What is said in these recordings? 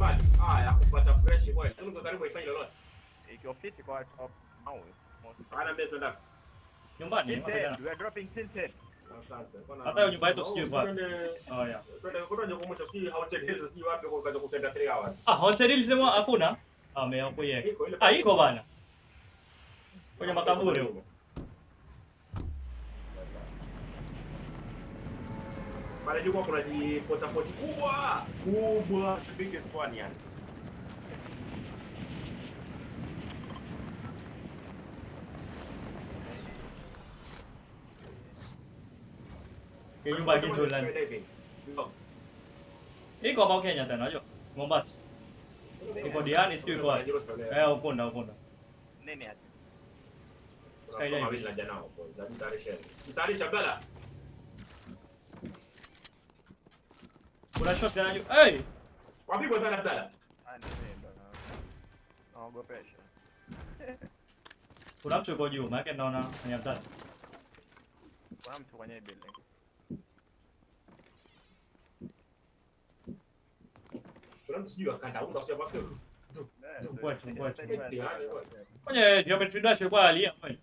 mbali. Haya, kupata fresh kweli. Hebu kwa karibu ifanye lolote. Ikiwa fiti kwa top mouse. most- Hana mbele tuenda. Nyumbani. Tinted, wapigana. we are dropping tinted. Asante. Bwana- Hata hiyo nyumba yetu sijui Oh, kwa- twende- Oh, yeah. twende kwenda kukumbusha sijui haunted hills sijui wapi kwa kaza kutenda 3 hours. Ah, haunted hills sema hakuna. Ah, ameyakuye. Iko ile Ah, iko bana. Kwenye makaburi huko. Pale juu kuna jipota foti kubwa kubwa, the biggest one yani. Hiyo nyumba kitu la. Skydiving. No. Iko hapa Kenya tena, unajua? Mombasa. Iko Diani sio iko wapi? Eh, ukunda ukunda. Nini ati? Skydiving. Mawili na jana hapo. Mtayarisha. Mtayarisha bala. Kuna shot tena juu. Hey! Wapigwa sana bala. Ah, nini ndo na- naogopesha. Kuna mtu yuko juu, maana naona kwenye mtandao. Kuna mtu kwenye hii building. Kuna mtu sijui akanda unga sio basi. Eh, Chukua, ndio- chukua, ndio- chukua. ndio- Kwenye geometry dash ilikuwa alia kweli.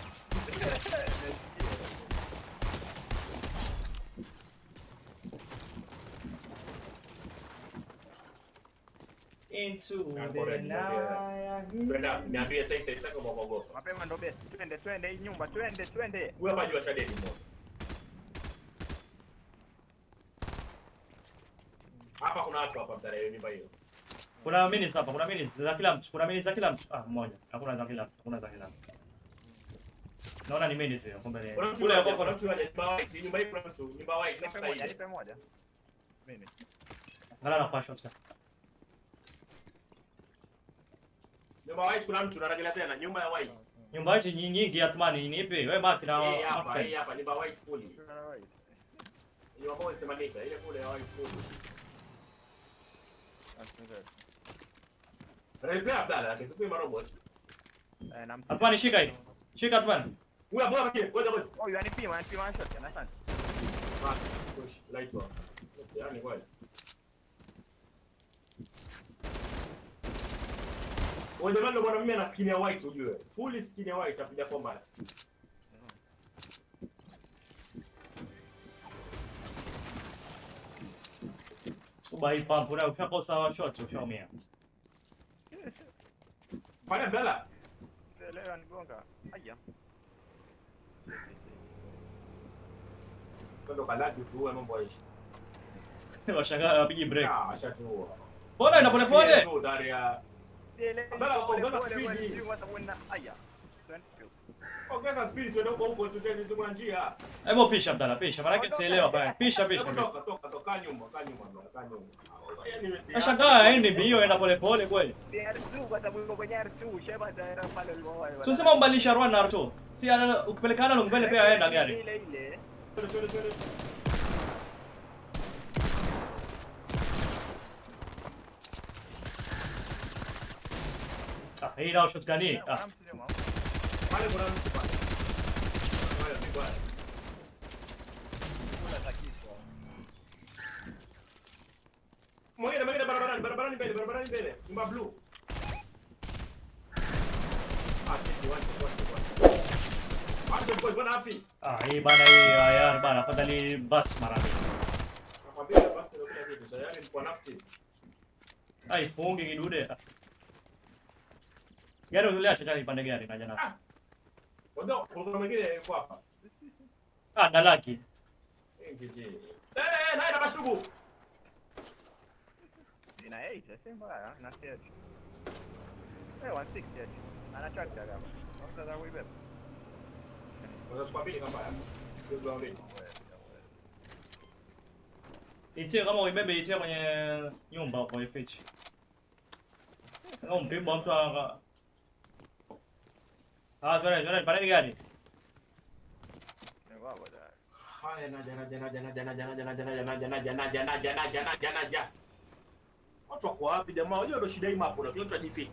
Into the night. Twenda niambie sasa sasa kama mwogopa. Mapema ndo best. Twende, twende hii nyumba, twende, twende. Huyo hapa juu ashadedi mmoja. Hapa kuna watu hapa mtarehe nyumba hiyo. Kuna minutes hapa, kuna minutes za kila mtu, kuna minutes za kila mtu. Ah, mmoja. Hakuna za kila mtu, hakuna za kila mtu. Naona ni minutes hiyo, kumbe ni. Kuna mtu Kule hapo hapo kuna kuna. mtu aje nyumba white, nyumba hii kuna mtu, nyumba white na Nipe moja, side. nipe moja. Mimi. Ngala na kwa shot. Nyumba white kuna mtu narejelea tena nyumba ya white. Nyumba hizi nyingi nyingi Athmani ni ipi? Wewe Mark na Hii hapa, Mark. hii hapa nyumba white fully. Alright. Nyumba ambayo inasemeka ile kule ya white fully. That's good. Replay Abdalla, lakini sio marobot. Eh, na msi- Athmani shika hii. Shika Athmani. Huyu hapo hapa ngoja ngoja. Oh, yanipima, yanipima one shot, yana asante. Ah, push light off. Yaani kweli. Wewe jamani bwana mimi ana skin ya white ujue. Fully skin ya white apiga combat. Ubai pump una ukikosa wa shot ushaumia. Fanya Abdalla. Leo anigonga. Aya. Kwenda kalaki tuue mambo yaishi. Washangaa wapigi break. Ah, ashatuua. Mbona ina pole pole? Tu Daria. Abdalla, ongeza speed. Aya. Ongeza speed tuende huko huko tutende tuko na njia. Hebu pisha Abdalla, pisha. Maana yake sielewa baya. Pisha pisha. Hebu pisha. Toka toka toka nyuma, kaa nyuma, Abdalla, kaa nyuma. Yaani Nashangaa haendi mbio enda pole pole kweli. R2 kwa sababu yuko kwenye R2, sheba taera pale ulivyowahi. Tunasema umbadilisha Rwan na Arto. Si ana- ukipelekana mbele pia aenda gari. Ile ile. Twende, twende, twende. Ah, hii nao shot gani? Ah, Kuna mtu nyuma. Pale kuna mtu pale. Pale ni bwana. Kula takiswa. Mwingine mwingine barabarani, barabarani mbele, barabarani mbele. Nyumba blue. Ah, sisi wacha wacha wacha. Wacha kwa bwana afi. ah, hii bana hii ah, yaani bana afadhali bus mara mbili. Nakwambia basi ndio kila kitu. Tayari ni kwa nafsi. Ai, fungi kidude. Ah. Gari uliacha tani pande gari na jana. Ndio, kuna mwingine yuko hapa. Ah, dalaki. Eh, jiji. Eh, eh, naye na mashugu. Ina 8, si mbaya, na 8. Eh, 160 eti. Ana tractor hapa. Sasa za kuibeba. Unaweza kuambia kama haya. Sio kwa mbele. Itie kama uibebe itie kwenye nyumba hapo ifiche. Kama mpimbo mtu aka Ah, twende, twende, pande gari. Ni wao da. Haya naja naja naja naja naja naja naja naja naja naja naja naja naja naja naja. Watu wako wapi jamaa? Unajua ndio shida hii mapo na kila mtu ajifiki.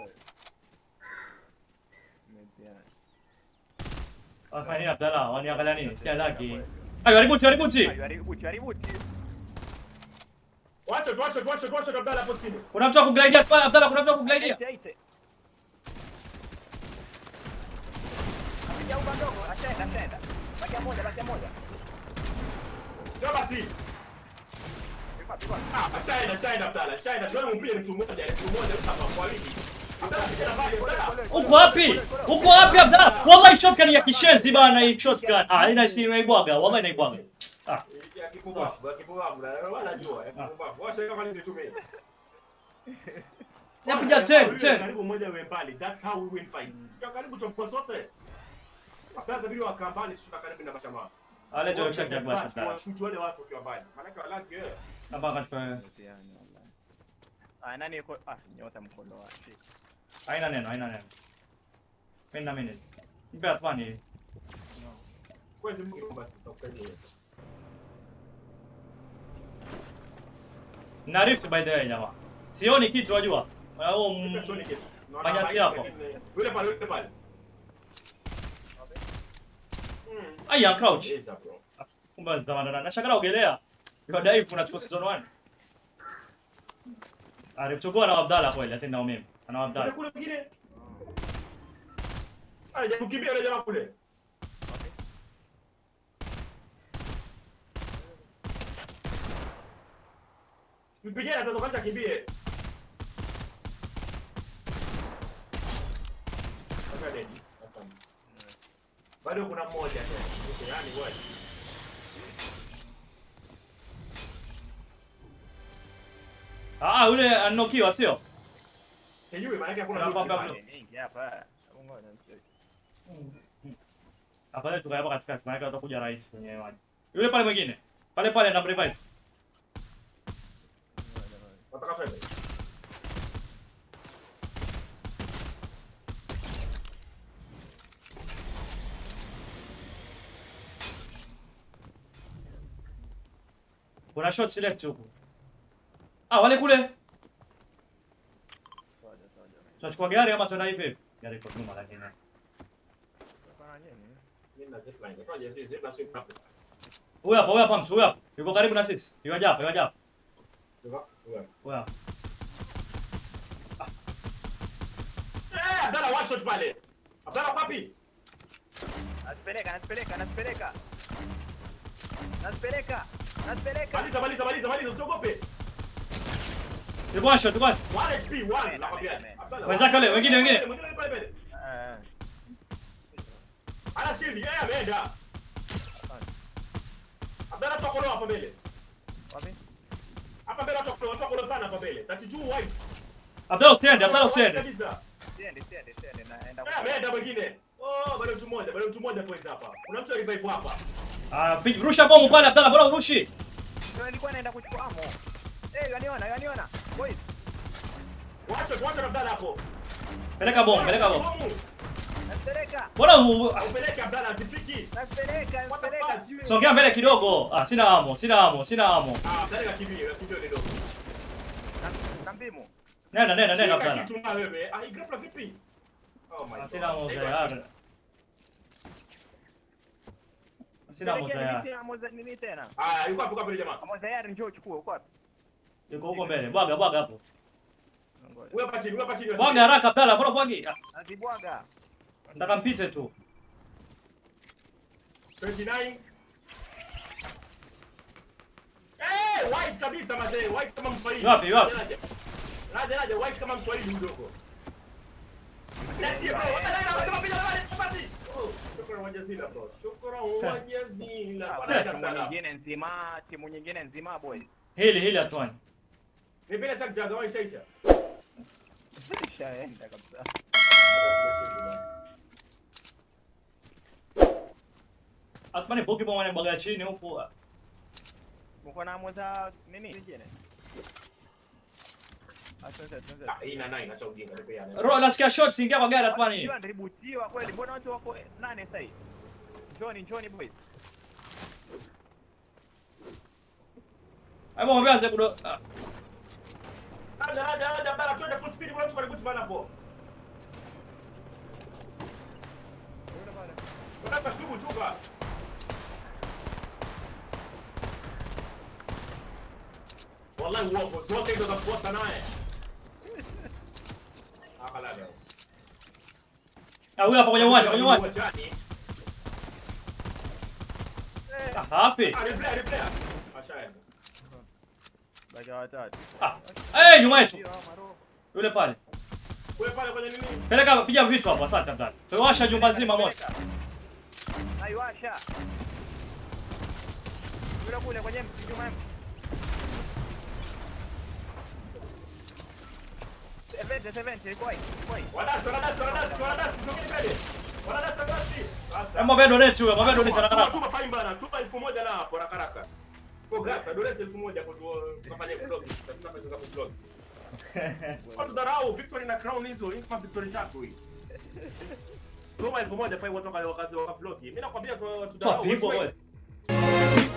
Metiana. Afanya Abdalla, waniangalia nini? Sikia laki. Ayo, haributi, haributi. Ayo, haribu, haribu. Wacha tu, wacha tu, wacha tu, wacha tu Abdalla hapo chini. Kuna mtu akuglaidia pale Abdalla, kuna mtu akuglaidia. Aite, aite. Apiga uba ndogo, ashaenda, ashaenda. Bakia moja, bakia moja. Sio basi. Pigwa, pigwa. Ah, ashaenda, ashaenda Abdalla, ashaenda. Tuone mpige mtu mmoja, mtu mmoja hapa kwa wingi. Abdalla kijana pale, Abdalla. Uko wapi? Uko wapi Abdalla? Wallahi shotgun ya kishenzi bana hii shotgun. Ah, ina si inaibwaga, wallahi inaibwaga. Ah, Ya kipumbavu, ya kipumbavu, na wanajua, ya kipumbavu. Wacha kama nisitumie. Napiga 10, 10. Karibu mmoja uwe mbali. That's how we win fights. Tukiwa karibu tutakuwa sote. Abdalla bila wakaa mbali, sisi karibu na mashamaa. Ale jo shotgun ya kwa sasa. Washuti wale watu wakiwa mbali. Maana walaki wewe. Hapa katika Mtihani, wallahi. Ah, nani yuko? Ah, nyota mkono wa shit. haina neno, haina neno. Penda minutes. Nipe atwani. Kwezi Mungu basi tutakukalia. Naarifu by the way jamaa. Sioni kitu wajua. Au mm, Manyasi yako. Yule pale, yule pale. Mm. aya crouch. Eza bro. Kumbe zamana na shakala ogelea. Kwa dive unachukua season 1. Alichukua na Abdalla kweli, atenda umeme. Ana Kule Abdalla. kule mwingine. Ah, jamaa kukimbia yule jamaa kule. Mpigie atatoka kwanza kimbie. Sasa dedi. Asante. Bado kuna mmoja tena. Okay, yani wewe. Ah, yule anokiwa sio? Sijui maana yake hakuna Hapa, mtu hapa, pale. Ni mingi hapa. Ngoja nimcheki. Afadhali tukae hapa katikati, maana utakuja rais kwenye maji. Yule pale mwingine. Pale pale na revive. Ngoja, ngoja. Wataka twende. Kuna shot select huku. Ah, wale kule. Ngoja, ngoja. Tunachukua gari ama tuenda hivi? Gari kwa nyuma lakini. Kuna nini? Mimi na zipline. Kwa hiyo zipline sio hapo. Huyu hapa, huyu hapa mtu, huyu hapa. Yuko karibu na sisi. Yuko hapa, yuko hapa. Sio? Wewe. Huyu hapa. Eh, Abdalla one shot pale. Abdalla wapi? Nasipeleka, nasipeleka, nasipeleka. Nasipeleka. Nasipeleka. Maliza, maliza, maliza, maliza, usiogope. Yuko one shot, yuko one. 1 HP 1 nakwambia. Abdalla. Wenzake wale, wengine, wengine. Mwingine pale pale. Eh, Ana shield, yeye ameenda. Abdalla tokolo hapa mbele. wapi? Hapa mbele tokolo, tokolo sana hapa mbele. 32 white. Abdalla usiende, Abdalla White usiende. kabisa. Siendi, siendi, siendi. Naenda Eh, ameenda mwingine. Oh, bado mtu mmoja, bado mtu mmoja kwanza hapa. Kuna mtu revive hapa. Ah, pi- rusha bomu pale Abdalla, bora urushi. Ndio nilikuwa naenda kuchukua amo. Eh, yaniona, yaniona. Boys, Wacha, wacha Abdalla hapo. Peleka bomu, peleka bomu. nasipeleka. Bora u- ah, Upeleke Abdalla asifiki. Nasipeleka, What the nasipeleka. fuck? songea mbele kidogo. Ah, sina amo, sina amo, sina amo. Ah, Abdalla kakimbia, kakimbia kidogo. Na- Na mbimu. Nenda, nenda, nenda Shika Abdalla. kitu na wewe. Ah, igrapla vipi? Oh my Ah, god. Sina amo Take tayari. a- Sina amo Pelekeni tayari. miti amo za- nini tena? Ah, yuko hapo kwa pale jamaa. Amo tayari njoo uchukue uko wapi? Yuko huko mbele. Bwaga, bwaga hapo. Ngoja. Wewe hapa chini, wewe hapa chini. Bwaga haraka Abdalla, bora bwagi. Ah, Nazibwaga. Nataka mpite tu. 29. Eh, white kabisa mazee, white kama Mswahili. Wapi, wapi? Naja, Naja, naja, white kama Mswahili mdogo. Niachie bro, hata nani anasema bila wale chapati. Oh, shukrani wa jazila bro. Shukrani wa jazila. Ah, Bwana Timu Abdalla. nyingine nzima, timu nyingine nzima boys. Hili hili atwani. Nipende chak jaga wa shaisha. Shaenda kabisa. Atmani boki bomu anabwaga chini huko. Mko na amo za nini? Nyingine. Asante, asante. Ah, hii na nine acha ujinga nipeane. Ro, nasikia shots ingia kwa gari atwani. Hiyo ndributiwa kweli. Mbona watu wako nane sasa hivi? Njoni, njoni boys. Hapo mwambie aze kudo. Ah, Naja, naja, naja, Abdalla, twende full speed, kuna mtu karibu tufanye hapo. Unataka shtubu chuka. Wallahi uongo. Zote hizo za kuota naye. Akalala. Ah, huyo hapa kwenye uwanja, kwenye uwanja. Uwanjani. Eh, Ah, hafi. Ah, replay, replay. Ashaenda. baki watatu. Ah. Eh, nyuma yetu. Hiyo, maro. Yule pale. Kule pale kwenye nini? Peleka piga vitu hapo, asante Abdalla. Pewasha jumba zima moto. Naiwasha. Yule kule kwenye mti nyuma mti. Sevente, sevente, iko wapi? Iko wapi? Wanadasi, wanadasi, wanadasi, wanadasi. Sogeni mbele. Wanadasi, wanadasi. Sasa. Hebu mwambie donate huyo, mwambie donate Tuma, haraka. tuma fine bana. Tuma elfu moja na hapo haraka haraka. For grasa, donate elfu moja kwa tu- tukafanye vlog. Tutafanya pesa za vlog. Watu dharau Victory na Crown hizo, hii kama Victory tatu hii. Tuma elfu moja fine watu wakazi wa vlog. Mimi nakwambia tu Toa tudharau. pipo wewe. wewe.